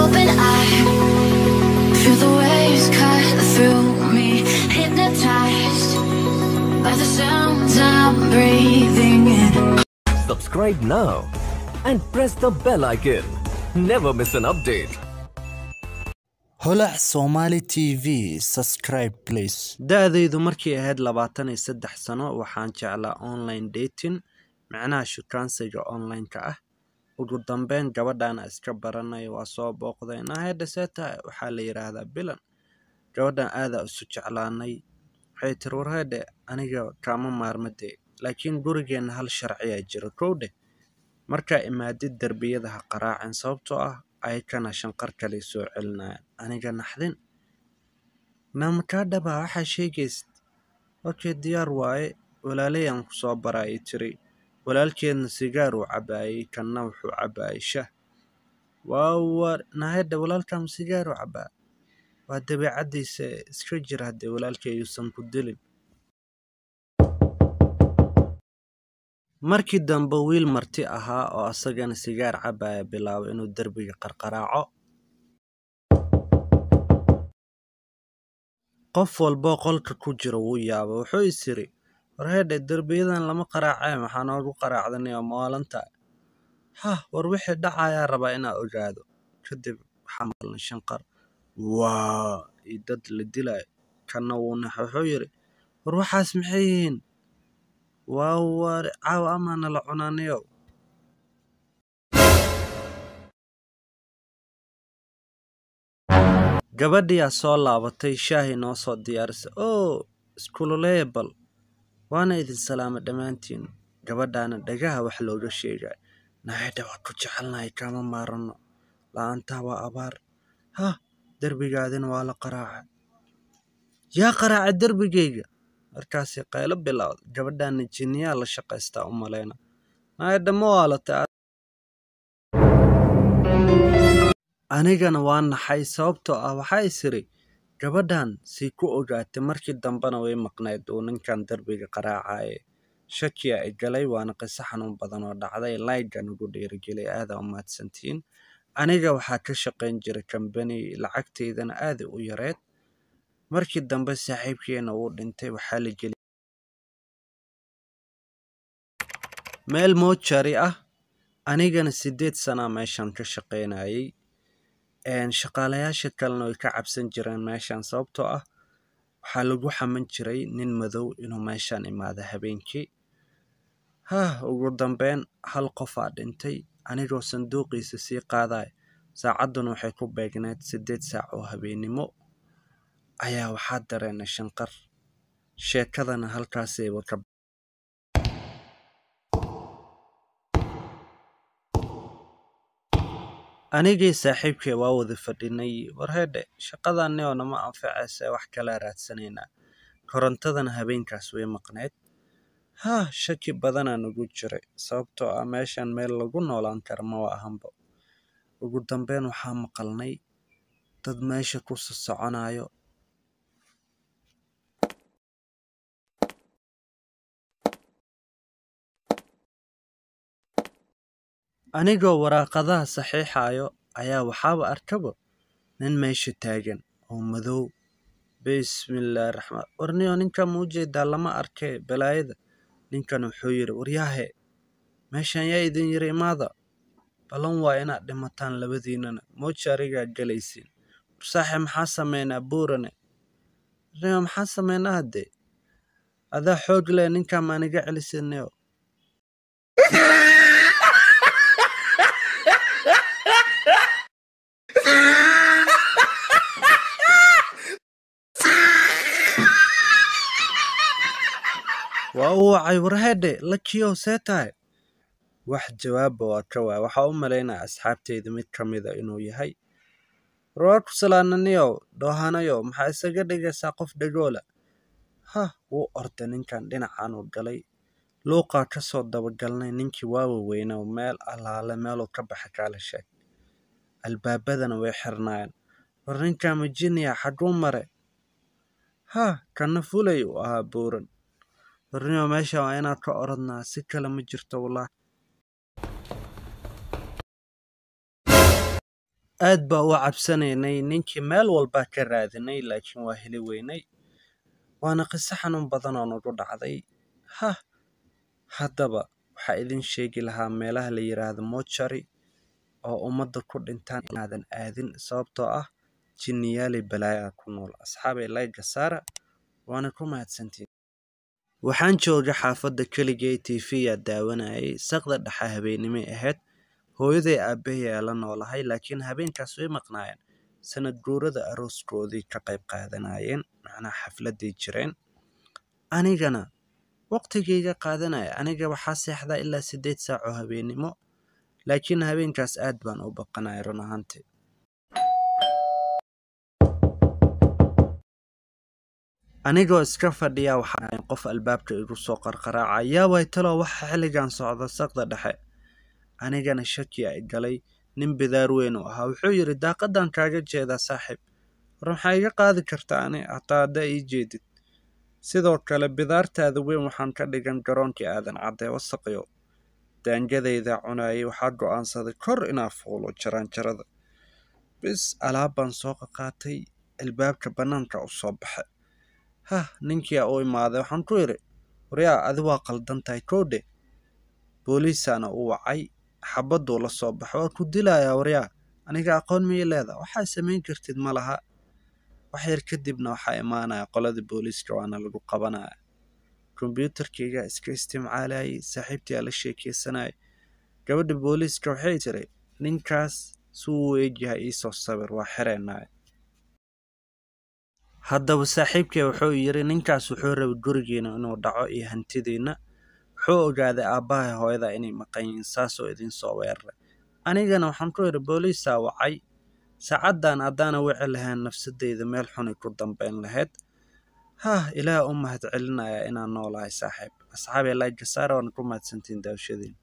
open eye. Feel the waves cut through me, hypnotized by the sounds I'm breathing in. Subscribe now and press the bell icon. Never miss an update. holac somali tv subscribe please da-daydu markay ahayd labaatan iyo saddex sano waxaan jeclaa online dating macnaha shukaansiga online-ka ah ugu dambeyn gabadhaana iska baranay waa soo booqday nahedha see tahay waxaa la yidhaahdaa bilan gabadhan aadaa isu jeclaanay waxay tiri warheedhe aniga kaama maarmadee laakiin gurigeenna hal sharciyaa jira kowdhe markaa imaadid derbiyada ha qaraacin sababtoo ah ayakana shanqar kale soo celinayaan aniga naxdin namakadhaba waxaa sheegaysid okay diyaar waaye walaalayaan ku soo baraa ii tiri walaalkeedna sigaar uu cabaayey kanna wuxuu cabaayey shah waawa nahedha walaalkama sigaar uu cabaa waa dabeecaddiisa iska jir haddee walaalkeeyuusan ku dilin markii dambe wiil marti ahaa oo asagana sigaar cabaaya bilaabo inuu derbiga qarqaraaco qof walboo qolka ku jira wuu yaaba wuxuu is yiri warheedhe derbiyadan lama qaraacee maxaa noogu qaraacdanay oo maalanta hah war wixii dhacayaa rabaa inaa ogaado kadib waxaa maqalnay shanqar waa iyo dad la dilayo kanna wuu naxa wuxuu yidhi war waxaas maxay yihiin waa war caawa amaana la cunaanayow gabadhiyaa soo laabatay shaahi noo soo diyaarisay oo iskululeebal waana idin salaama dhammaantiin gabadhaana dhagaha wax looga sheegay naxedha waa ku jecelnahay kama maaranno la-aantaa waa abaar hah derbigaadina waa la qaraaca yaa qaraaca derbigayga markaasay qaylo bilowda gabadhaana jinniyaa la shaqaystaa u malayna naxedha ma waalata anigana waa naxay sababtoo ah waxaa is iri gabadhan sii ku ogaatay markii dambena way maqnayd uu ninkan derbiga qaraacaye shakiya ay galay waana qiso xanuun badan oo dhacday laygan ugu dhiirigelay aadaa u mahadsantiin aniga waxaa ka shaqayn jiray kambani lacagtaydana aaday u yareed markii dambe saaxiibkeena uu dhintay waxaa la geliyay meel moojari ah anigana siddeed sanaa meeshan ka shaqaynayay shaqaalayaasha kalena way ka cabsan jireen meeshan sababtoo ah waxaa lagu xaman jiray nin madow inuu meeshan imaado habeenkii hah ugu dambeyn hal qofaa dhintay anigoo sanduuqiisa sii qaadaya saacadduna waxay ku beegneed siddeed saac oo habeennimo ayaa waxaa dareenay shanqar sheekadana halkaasayba ka anigii saaxiibkay waa wada fadhinay warheedhe shaqadani oo nama anfacaysa wax kala raadsanaynaa korontadana habeenkaas way maqnayd hah shaki badanaa nagu jiray sababtoo ah meeshan meel lagu noolaan kara ma wa ahanba ugu dambeyn waxaa maqalnay dad meesha ku sosoconayo anigoo waraaqadaha saxiixayo ayaa waxaaba arkaba nin meesha taagan oo madow bismillaahi raxmaan warniyo ninkan ma ujeedaa lama arkee balaayada ninkan wuxuu yidhi waryaahe meeshan yaa idin yiri imaada ballan waa inaad dhimataan labadiinana moojarigaa gelaysiin warsaaxe maxaa sameynaa buurane warniyo maxaa sameynaa haddee adaa xoog leh ninkan maaniga celisinayo waa u wacay warheedhe lakiyow see tahay wax jawaabba waa ka waay waxaa u malaynaya asxaabteyda mid ka mida inuu yahay warwaar ku salaananiyow dhoohanayow maxaa isaga dhigaysaa qof dhagoola hah wuu orday ninkan dhinacan uu galay luuqaa ka soo dabagalnay ninkii waawa weynow meel allaale meeluu ka baxa kaala sheeg albaabadana way xirnaayeen war ninkan majiniya xaguu mare hah kana fulay uu ahaa buuran warniyo meesha waa inaad ka orodnaa si kale ma jirto wallah aad baa u cabsanaynay ninkii meel walbaa ka raadinay laakiin waa heli weynay waana qiso xanuun badan oo nagu dhacday hah haddaba waxaa idin sheegi lahaa meelaha la yidhaahdo mochari oo ummadda ku dhintaan inaadan aadin sababtoo ah jinniyaali balaayaa ku nool asxaabay layga saara waana ku mahadsantiin waxaan joogay xaafadda keligay tv-yaa daawanayay saqda dhexa habeennimay ahayd hooyaday aabbahay aa la noolahay laakiin habeenkaas way maqnaayeen sanad guurada arooskoodii ka qayb qaadanayeen macnaha xafladay jireen anigana waqtigayga qaadanaya aniga waxaa seexdaa ilaa siddeed saac oo habeennimo laakiin habeenkaas aad baan u baqanaya run ahaantii anigoo iska fadhiya waxaa ahayn qof albaabka igu soo qarqaraaca yaa way taloo waxa xilligan socda saqda dhexe anigana shaki ay galay nin bidaar weyn u ahaa wuxuu yidhi daaqadan kaaga jeedaa saaxiib war maxaa iga qaadi karta ani hataa haddaa ii jeedid sidoo kale bidaartaada weyn waxaan ka dhigan garoonkii aadan caddee wasaqyo daangadayda cunayay waxaa go'aansaday kor inaa fuulo jaraanjarada bis alaab baan soo qaqaatay albaabka bannaanka u soo baxay hah ninkia u imaaday waxaan ku idhi waryaa adi waa qaldan tahay koodhe booliisaana u wacay xabadduu la soo baxo waa ku dilayaa waryaa aniga aqoon miyay leeda waxaa samayn kartid ma laha wax yar kadibna waxaa imaanaya qoladii booliiska waana lagu qabanaya kombyuutarkayga iska istimcaalayay saaxiibtiyaa la sheekeysanayay gabadha booliiska waxay tiri ninkaas suu u eegyahay iisoo sawir waa xireenaya haddaba saaxiibkay wuxuu yidhi ninkaas wuxuu rabay gurigiina inuu dhaco iyo hantidiinna wuxuu ogaaday aabbahay hooyada inay maqan yihiin saasoo idinsoo weeraray anigana waxaan ku idhi booliisaa wacay saacaddan haddaana wici lahayn nafsadayda meel xunay ku dambayn lahayd hah ilaah u mahad celinaya inaan noolahay saaxiib asxaabee laygasaara waana ku mahadsantiin daawashadiin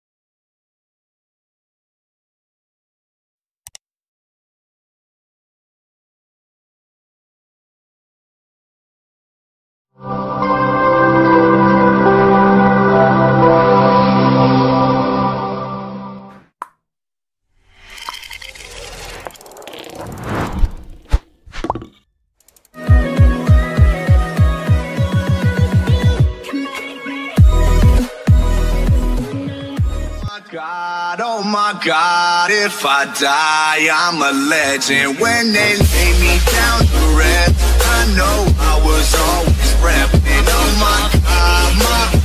God, oh my God, if I die, I'm a legend. When they lay me down to rest, I know I was always repping. Oh my God, my